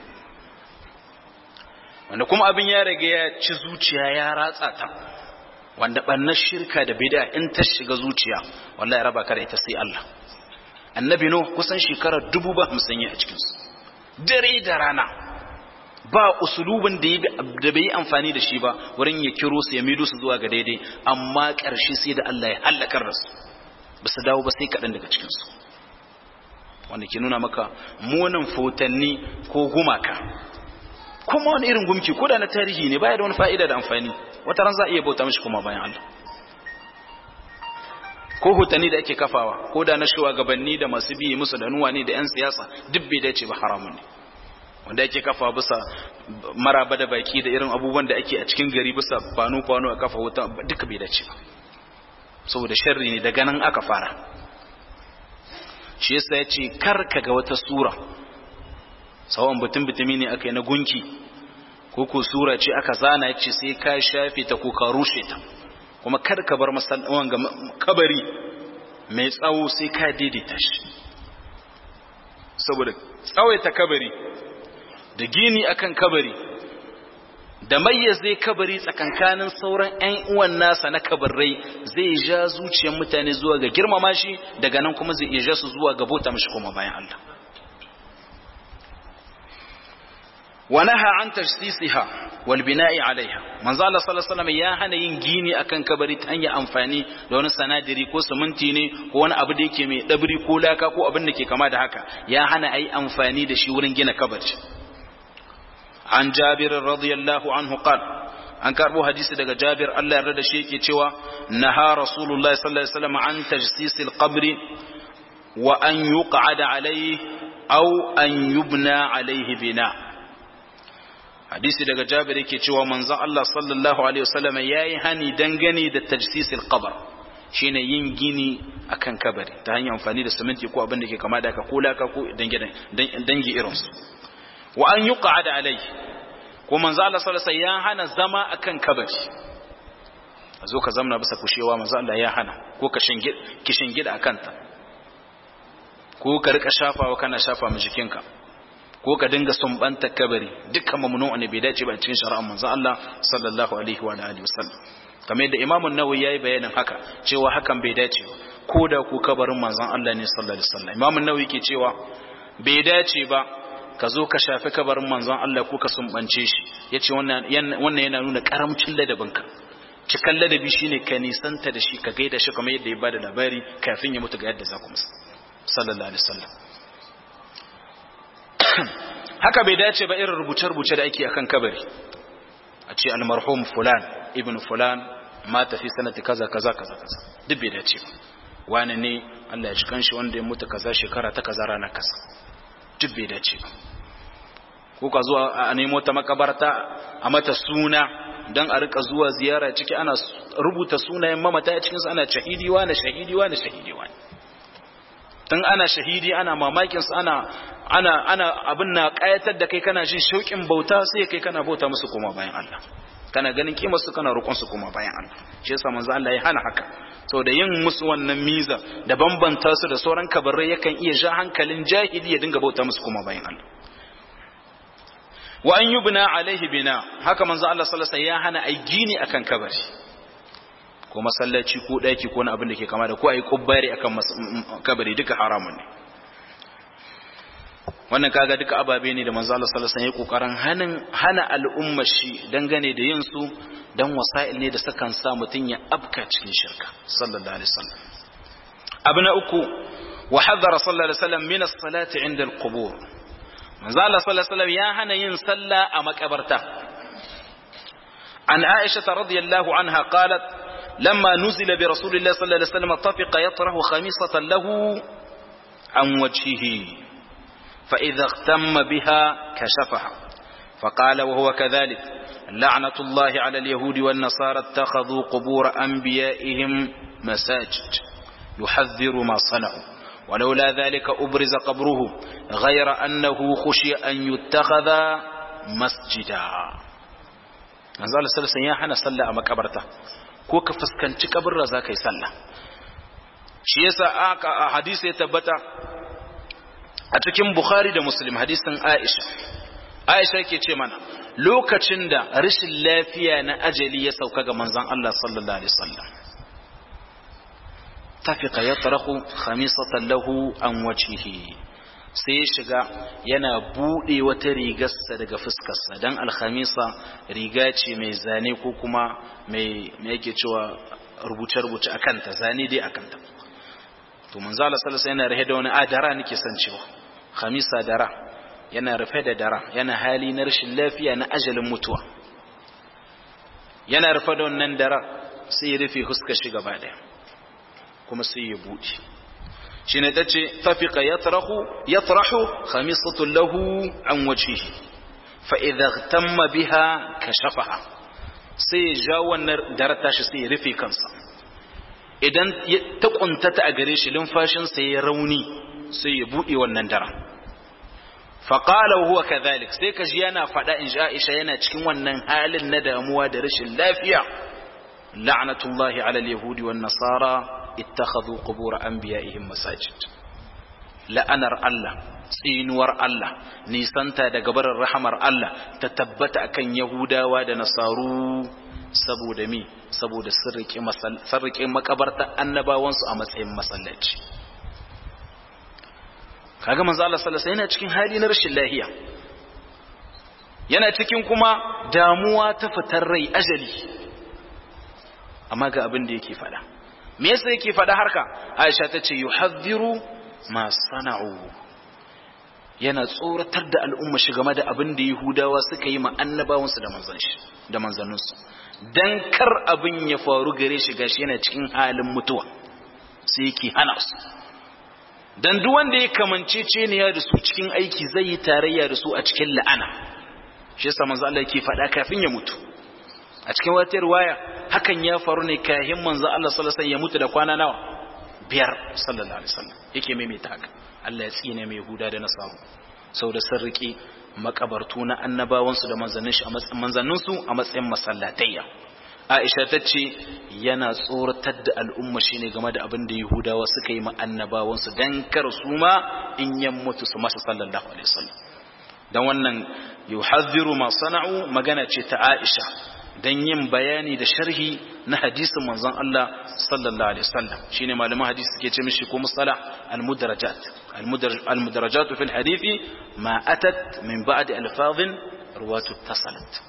wanda kuma abin ya rage ya ci zuciya ya ratsa ta wanda bannar shirka da bid'a in ta shiga zuciya wallahi raba ka da ita sai Allah annabi Nuh kusan shekarar dubu ba hamsin ya a cikin su dare da rana ba usulubin da bai yi amfani da shi ba wurin ya kiro su ya mido su zuwa ga daidai amma ƙarshe sai da Allah ya hallakar da su ba su dawo ba sai kaɗan daga cikinsu wanda ke nuna maka munin fotanni ko gumaka kuma wani irin gumki ko da na tarihi ne baya da wani fa'ida da amfani wata ran za a iya bauta mishi kuma bayan Allah ko hotanni da ake kafawa ko da na shugabanni da masu biye musu da nuwa ne da 'yan siyasa duk bai dace ba haramun ne wanda ake kafa bisa maraba da baki da irin abubuwan da ake a cikin gari bisa kwano-kwano a kafa wuta duka bai dace ba saboda sharri ne daga nan aka fara shi yasa ya ce kar ka ga wata sura sawan butun bitumi ne aka yi na gunki ko ko sura ce aka zana ya ce sai ka shafe ta ko ka rushe ta kuma kar ka bar masallawan ga kabari mai tsawo sai ka daidaita shi saboda tsawaita kabari da gini akan kabari da mayyaze kabari tsakankanin sauran 'yan uwan nasa na kabarai zai ja zuciyar mutane zuwa ga girmama shi daga nan kuma zai iya ja su zuwa ga bauta mashi kuma bayan Allah wa naha an tajsisiha wal bina'i alaiha manzo Allah sallallahu alaihi wasallam ya hana yin gini akan kabari ta hanyar amfani da wani sanadiri ko siminti ne ko wani abu da yake mai dabri ko laka ko abin da ke kama da haka ya hana ayi amfani da shi wurin gina kabari an jabir radiyallahu anhu qal an karbo hadisi daga jabir Allah yarda da shi yake cewa naha rasulullahi sallallahu alaihi wasallam an tajsisil qabri wa an yuq'ada alayhi aw an yubna alayhi bina hadisi daga Jabir yake cewa manzon Allah sallallahu alaihi wasallam yayi hani dangane da tajsisil qabr shine yin gini akan kabari ta hanyar amfani da siminti ko abin da ke kama da ka kula ka ko dangi dangi irin su wa an yuqa'ada alai ko manzo Allah sallallahu alaihi ya hana zama akan kabari a zo ka zamna bisa kushewa manzo Allah ya hana ko ka shingid ki shingida akan ta ko ka rika shafawa kana shafa mu jikinka ko ka dinga sumbanta kabari dukkan mamnu'un ne bai dace ba cikin shari'ar manzo Allah sallallahu alaihi wa alihi wasallam kamar yadda Imam an-Nawawi yayi bayanin haka cewa hakan bai dace ba ko da ku kabarin manzon Allah ne sallallahu alaihi wasallam Imam an-Nawawi ke cewa bai dace ba ka zo ka shafi kabarin manzon Allah ko ka sumbance shi yace wannan wannan yana nuna karamcin ladabinka cikan ladabi shine ka nisanta da shi ka gaida shi kamar yadda ya bada labari kafin ya mutu ga yadda za ku musa sallallahu alaihi wasallam haka bai dace ba irin rubuce-rubuce da ake akan kabari a ce almarhum fulan ibn fulan mata fi sanati kaza kaza kaza kaza duk bai dace ba wani ne Allah ya shi kanshi wanda ya mutu kaza shekara ta kaza rana kaza duk bai dace ba ko ka zuwa a nemo ta makabarta a mata suna dan a rika zuwa ziyara ciki ana rubuta sunayen mamata a cikin su ana shahidi wani shahidi wani shahidi wani tun ana shahidi ana mamakin su ana ana ana abin na kayatar da kai kana jin shauƙin bauta sai kai kana bauta musu koma bayan Allah kana ganin kimar su kana roƙon su koma bayan Allah shi yasa manzo Allah ya hana haka saboda yin musu wannan miza da bambanta su da sauran kabarai yakan iya ja hankalin jahili ya dinga bauta musu koma bayan Allah wa an yubna alaihi bina haka manzo Allah sallallahu alaihi wasallam ya hana ai gini akan kabari ko masallaci ko daki ko na abin da ke kama da ko ai kubbari akan kabari duka haramun ne wannan kaga duka ababe ne da manzo Allah sallallahu alaihi wasallam ya kokarin hanin hana al'umma shi dangane da yin su dan wasa'il ne da sakan sa mutun ya abka cikin shirka sallallahu alaihi wasallam abu na uku wa hadara sallallahu alaihi wasallam min as-salati 'inda al-qubur manzo Allah sallallahu alaihi wasallam ya hana yin sallah a makabarta an Aisha radhiyallahu anha qalat لما نزل برسول الله صلى الله عليه وسلم طفق يطرح خميصة له عن وجهه فإذا اغتم بها كشفها فقال وهو كذلك لعنة الله على اليهود والنصارى اتخذوا قبور أنبيائهم مساجد يحذر ما صنعوا ولولا ذلك أبرز قبره غير أنه خشي أن يتخذ مسجدا manzo Allah sallallahu alaihi wasallam ya hana sallah a makabarta ko ka fuskanci kabarra za ka yi sallah shi yasa a hadisi ya tabbata a cikin bukhari da muslim hadisin aisha aisha ke ce mana lokacin da rashin lafiya na ajali ya sauka ga manzon Allah sallallahu alaihi wasallam tafiqa yatrahu khamisatan lahu an wajhihi sai ya shiga yana bude wata rigarsa daga fuskarsa dan alhamisa riga ce mai zane ko kuma mai yake cewa rubuce-rubuce a kanta zane dai a kanta to manzo Allah sallallahu alaihi yana rahe da wani adara nake san cewa khamisa dara yana rufe da dara yana hali na rashin lafiya na ajalin mutuwa yana rufe da wannan dara sai ya rufe huskar shi gaba daya kuma sai ya bude shi ne ta ce tafiƙa ya tarahu khamisatun lahu an wajihi fa'iza tamma biha ka shafaha sai ya ja wannan darata shi sai ya rufe kansa idan ta ƙuntata a gare shi lumfashinsa ya rauni sai ya buɗe wannan dara faƙala huwa kazalik sai ka ji yana faɗa in Aisha yana cikin wannan halin na damuwa da rashin lafiya la'natullahi ala al-yahudi wan nasara ittakhadhu qubur anbiya'ihim masajid la'anar Allah tsinuwar Allah nisanta daga barin rahamar Allah ta tabbata akan Yahudawa da Nasaru saboda mi saboda sirrike makabarta annabawansu a matsayin masallaci kaga manzo Allah sallallahu alaihi yana cikin hali na rashin lahiya yana cikin kuma damuwa ta fitar rai ajali amma ga abin da yake fada me yasa yake fada harka Aisha ta ce yuhadhiru ma sana'u yana tsoratar da al'umma shi game da abin da Yahudawa suka yi ma annabawansu da manzon shi da manzanninsu dan kar abin ya faru gare shi gashi yana cikin halin mutuwa sai yake hana su dan duk wanda ya kamance ceniya da su cikin aiki zai yi tarayya da su a cikin la'ana shi yasa manzo Allah yake faɗa kafin ya mutu a cikin wata riwaya hakan ya faru ne kafin manzo Allah sallallahu alaihi wasallam ya mutu da kwana nawa biyar sallallahu alaihi wasallam yake maimaita haka Allah ya tsine mai Yahuda da Nasaru saboda sun riƙe makabartu na annabawansu da manzanninsu a matsayin masallatayya Aisha ta ce yana tsoratar da al'umma shi ne game da abin da Yahudawa suka yi ma annabawansu don kar su ma in yan mutu su masa sallallahu alaihi wasallam don wannan yuhadhiru ma sana'u magana ce ta Aisha don yin bayani da sharhi na hadisin manzon Allah sallallahu alaihi wasallam shine malaman hadisi suke ce mishi ko musala al-mudarajat al-mudarajat fi al-hadisi ma atat min ba'd alfazin ruwatu tasalat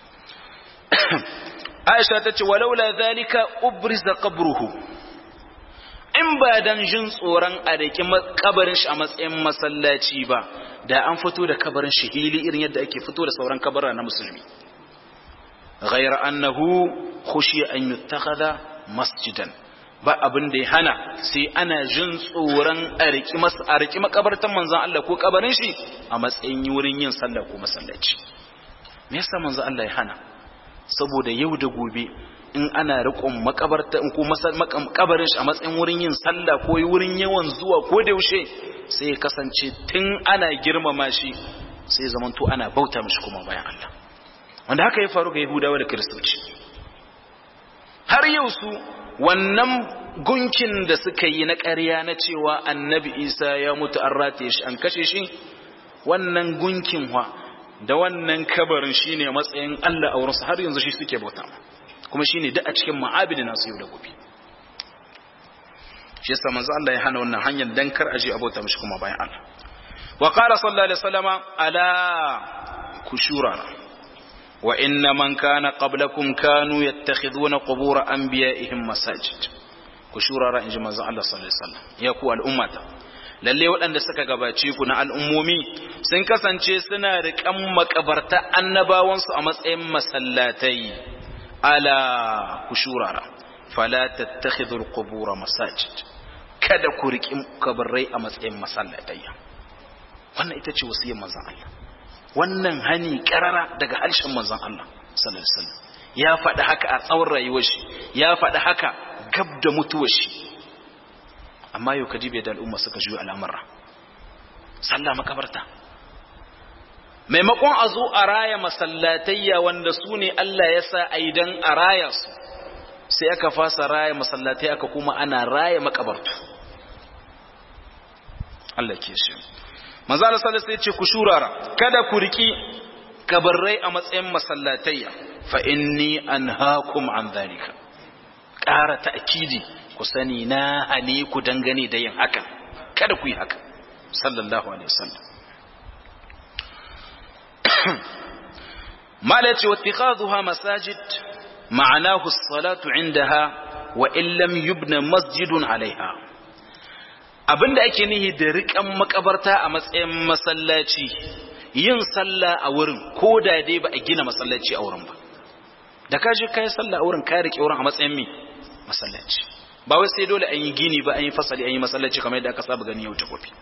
Aisha ta ce walaula zalika ubriza qabruhu in ba dan jin tsoron a daki kabarin shi a matsayin masallaci ba da an fito da kabarin shi hili irin yadda ake fito da sauran kabara na musulmi غير أنه خشي أن يتخذ مسجدا ba abin da ya hana sai ana jin tsoron a riki makabartan manzan Allah ko kabarin shi a matsayin wurin yin sallah ko masallaci me yasa manzan Allah ya hana saboda yau da gobe in ana riƙon makabarta ko kabarin shi a matsayin wurin yin sallah ko wurin yawan zuwa ko da yaushe sai ya kasance tun ana girmama shi sai zamanto ana bauta mishi kuma bayan Allah wanda haka ya faru ga Yahudawa da Kiristoci har yau su wannan gunkin da suka yi na ƙarya na cewa annabi Isa ya mutu an rataye shi an kashe shi wannan gunkin wa da wannan kabarin shine matsayin Allah a wurinsu har yanzu shi suke bauta kuma shine duk a cikin ma'abidi nasu yau da gobe shi yasa manzo Allah ya hana wannan hanyar dan kar aje abota mishi kuma bayan Allah wa qala sallallahu alaihi wasallama ala kushurana وإن من كان قبلكم كانوا يتخذون قبور أنبيائهم مساجد كشورا رأي جمع الله صلى الله عليه وسلم يقول الأمة lalle waɗanda suka gabace ku na al'ummomi sun kasance suna riƙan makabarta annabawansu a matsayin masallatai ala ku shurara fala tattakhidul qubura masajid kada ku riƙi kabarai a matsayin masallatai wannan ita ce wasiyar manzon Allah wannan hani karara daga harshen manzon Allah sallallahu alaihi wasallam ya faɗi haka a tsawon rayuwar shi ya faɗi haka gab da mutuwar shi amma yau kaji bai da al'umma suka juyo al'amura sallah makabarta maimakon a zo a raya masallatayya wanda su ne Allah ya sa a idan a raya su sai aka fasa raya masallatai aka kuma ana raya makabartu Allah ke shi manzo Allah sallallahu alaihi ce ku shurara kada ku riki kabarrai a matsayin masallatayya fa inni anhaakum an dhalika ƙara ta'kidi ku sani na hane ku dangane da yin hakan kada ku yi haka sallallahu alaihi wasallam mala ce wattikhadhuha masajid ma'anahu as-salatu 'indaha wa in lam yubna masjidun 'alayha abinda ake nihi da riƙan makabarta a matsayin masallaci yin sallah a wurin ko da dai ba a gina masallaci a wurin ba da ka je kai sallah a wurin ka riƙe wurin a matsayin mi masallaci ba wai sai dole an yi gini ba an yi fasali an yi masallaci kamar yadda aka saba gani yau ta kofi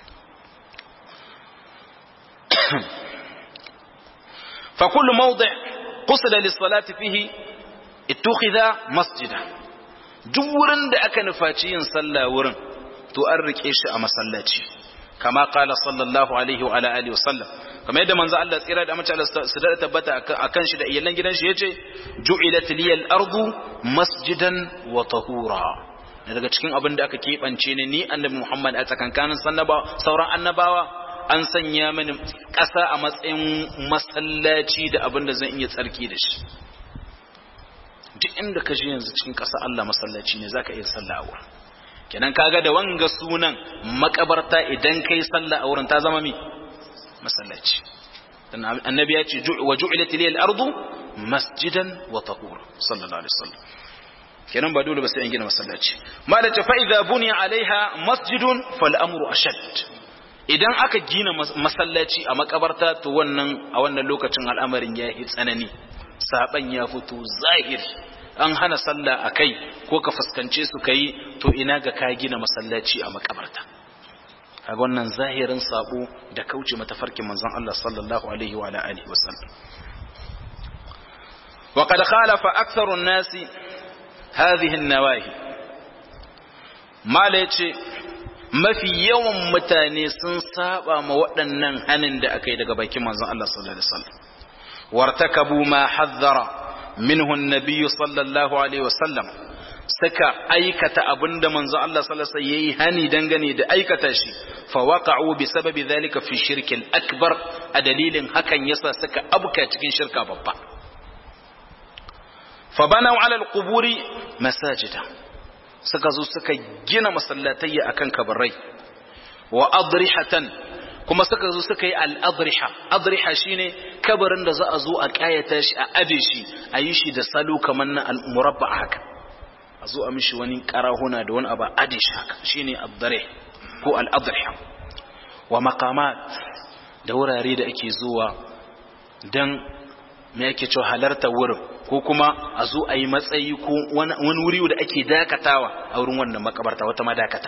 fa kullu mawdi' qusida lis-salati fihi ittukhidha masjida duk wurin da aka nufaci yin sallah wurin to an rike shi a masallaci kama kala sallallahu alaihi wa alihi wa sallam kamar yadda manzo Allah tsira da mace Allah su da tabbata akan shi da iyalan gidan shi yace ju'ilat liyal ardu masjidan wa tahura daga cikin abin da aka kebance ne ni annabi Muhammad a tsakankanin sannaba sauran annabawa an sanya mini ƙasa a matsayin masallaci da abin da zan iya tsarki da shi duk inda ka je yanzu cikin ƙasa Allah masallaci ne zaka iya sallah a wurin kenan kaga da wanga sunan makabarta idan kai sallah a wurin ta zama mi masallaci dan annabi ya ce wa ju'ilat lil ardu masjidan wa tahura sallallahu alaihi wasallam kenan ba dole ba sai an gina masallaci ma da fa idza buniya alaiha masjidun fal amru ashad idan aka gina masallaci a makabarta to wannan a wannan lokacin al'amarin ya yi tsanani saban ya fito zahiri an hana sallah a kai ko ka fuskance su ka yi to ina ga ka gina masallaci a makabarta kaga wannan zahirin sabo da kauce matafarkin manzon Allah sallallahu alaihi wa alihi wasallam wa qad khalafa aktharu an-nasi hadhihi an-nawahi mala yace mafi yawan mutane sun saba ma waɗannan hanin da aka yi daga bakin manzon Allah sallallahu alaihi wasallam wartakabu ma haddara minhu an-nabiy sallallahu alaihi wasallam suka aikata abinda manzo Allah sallallahu alaihi yayi hani dangane da aikata shi fa waqa'u bi sababi dhalika fi shirkil akbar a dalilin hakan yasa suka abuka cikin shirka babba fa banaw ala alquburi masajida suka zo suka gina masallatayya akan kabarai wa adrihatan kuma suka zo suka yi al-adriha adriha shine kabarin da za a zo a kayata shi a abe shi a yi shi da salo kamar na al-murabba haka a zo a mishi wani karahuna da wani abu adish haka shine abdare ko al-adriha wa maqamat da wurare da ake zuwa dan me yake cewa halarta wurin ko kuma a zo a yi matsayi ko wani wuri da ake dakatawa a wurin wannan makabarta wata madakata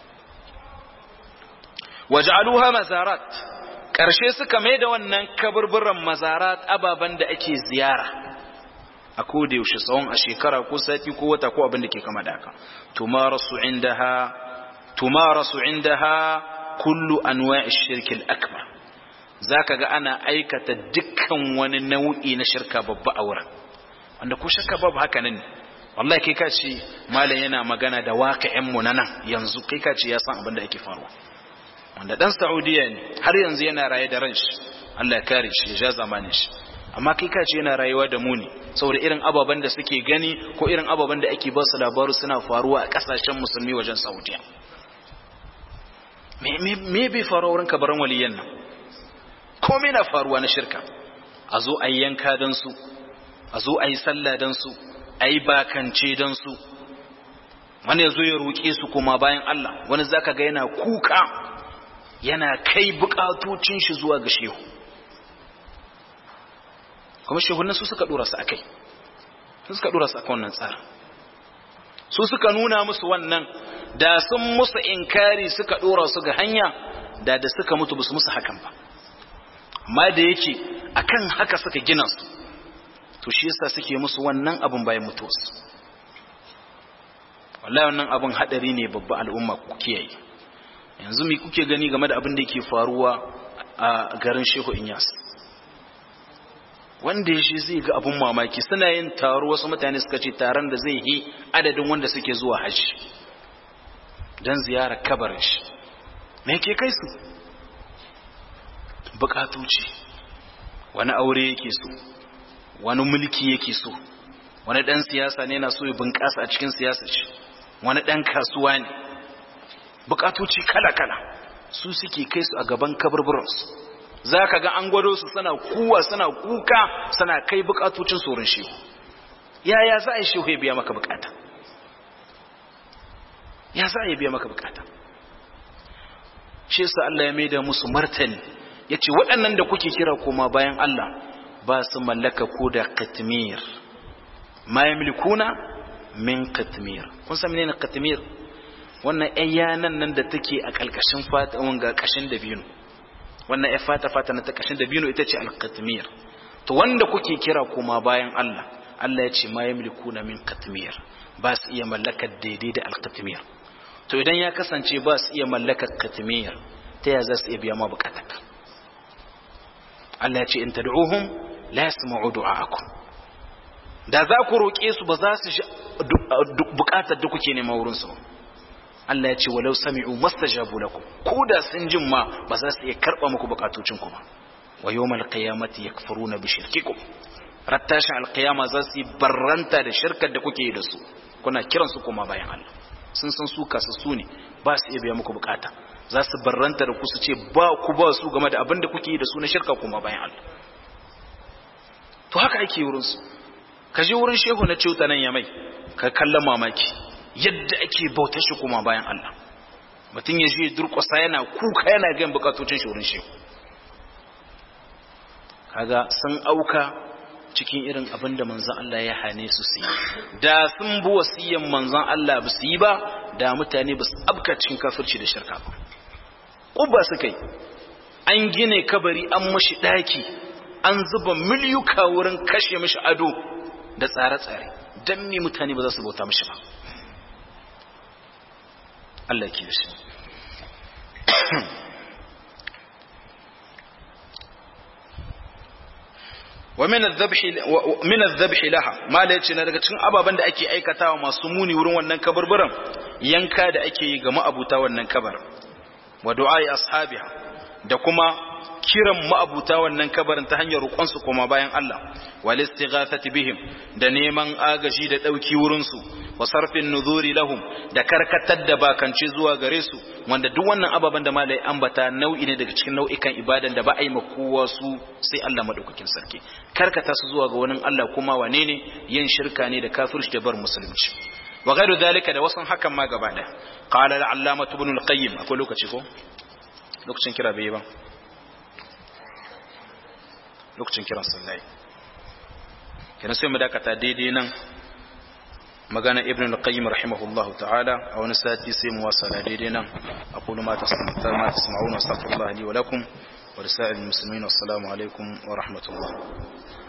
waj'aluha mazarat karshe suka mai da wannan kaburburan mazarat ababan da ake ziyara a koda yaushe tsawon a shekara ko sati ko wata ko abin da ke kama da haka tumarasu indaha tumarasu indaha kullu anwa'i shirk al-akbar zaka ga ana aikata dukkan wani nau'i na shirka babba a wurin wanda ko shirka babu haka nan wallahi kai ka ce malam yana magana da waqi'in mu nan yanzu kai ka ce ya san abin da yake faruwa wanda dan Saudiya ne har yanzu yana raye da ranshi Allah ya kare shi ya ja zamanin shi amma kai ka ce yana rayuwa da mu ne saboda irin ababen da suke gani ko irin ababen da ake ba su labaru suna faruwa a kasashen musulmi wajen saudiya me bai faruwa wurin kabarin waliyan nan komai na faruwa na shirka a zo a yi yanka don su a zo a yi sallah don su a yi bakance don su wani ya zo ya roƙe su kuma bayan Allah wani zaka ga yana kuka yana kai bukatocin shi zuwa ga shehu kuma shehunan su suka dora su akai su suka dora su akan wannan tsarin su suka nuna musu wannan da sun musu inkari suka dora su ga hanya da da suka mutu basu musu hakan ba amma da yake akan haka suka gina su to shi yasa suke musu wannan abun bayan mutuwarsu wallahi wannan abun hadari ne babba al'umma ku kiyaye yanzu me kuke gani game da abin da yake faruwa a garin Shehu Inyas wanda ya shi zai ga abun mamaki suna yin taro wasu mutane suka ce taron da zai yi adadin wanda suke zuwa hajji don ziyarar kabarin shi me ke kai su bukatoci wani aure yake so wani mulki yake so wani dan siyasa ne na so ya bunƙasa a cikin siyasar shi wani dan kasuwa ne bukatoci kala-kala su suke kai su a gaban kabarburansu za ka ga an gwado su suna kuwa suna kuka suna kai bukatocin tsoron shehu yaya za a yi shehu ya biya maka bukata ya za a yi biya maka bukata shi yasa Allah ya maida musu martani ya ce waɗannan da kuke kira koma bayan Allah ba su mallaka ko da katmir ma yamlikuna min katmir kun san menene katmir wannan ayyanan nan da take a kalkashin fata wanga kashin dabino wannan ya fata fata na ta kashin dabino ita ce al-katmir to wanda kuke kira koma bayan Allah Allah ya ce ma yamlikuna min katmir ba su iya mallakar daidai da al-katmir to idan ya kasance ba su iya mallakar katmir ta ya za su iya biya ma bukatarka Allah ya ce in tad'uhum la yasma'u du'aakum da za ku roƙe su ba za su bukatar da kuke nema wurin su Allah ya ce walau sami'u mastajabu lakum ko da sun jin ma ba za su iya karba muku bukatocin ku ba wa yawmal qiyamati yakfuruna bi shirkikum rattashin alqiyama za su barranta da shirkar da kuke yi da su kuna kiran su kuma bayan Allah sun san su kasu su ne ba su iya biya muku bukata za su barranta da ku su ce ba ku ba su game da abin da kuke yi da su na shirka kuma bayan Allah to haka ake wurin su ka je wurin shehu na ciuta nan ya mai ka kalla mamaki yadda ake bautar shi kuma bayan Allah mutum ya je durƙusa yana kuka yana gan bukatocin shi wurin shehu kaga sun auka cikin irin abin da manzon Allah ya hane su su yi da sun bi wasiyan manzon Allah ba su yi ba da mutane ba su abka cikin kafirci da shirka ba ƙuba suka yi an gine kabari an mashi ɗaki an zuba miliyuka wurin kashe mashi ado da tsare-tsare don me mutane ba za su bauta mashi ba Allah ke shi wa min adh-dhabh laha mala yace na daga cikin ababen da ake aikatawa masu muni wurin wannan kaburburan yanka da ake yi ga ma'abuta wannan kabar wa du'ai ashabiha da kuma kiran ma'abuta wannan kabarin ta hanyar roƙon su koma bayan Allah wal istighathati bihim da neman agaji da dauki wurin su wa sarfin nuzuri lahum da karkatar da bakance zuwa gare su wanda duk wannan ababen da malai ambata nau'i ne daga cikin nau'ikan ibadan da ba a yi ma kowa su sai Allah madaukakin sarki karkata su zuwa ga wani Allah kuma wane ne yin shirka ne da kafirci da bar musulunci wa ghairu dalika da wasan hakan ma gaba daya qala al-allamah ibn al-qayyim akwai lokaci ko lokacin kira bai ba lokacin kiran sallai kenan sai mu dakata daidai nan magana ibn al-qayyim rahimahullahu ta'ala a wani sati sai mu wasala daidai nan aqulu ma tasma'una astaghfirullah li wa lakum wa lisa'il muslimin assalamu alaikum wa rahmatullah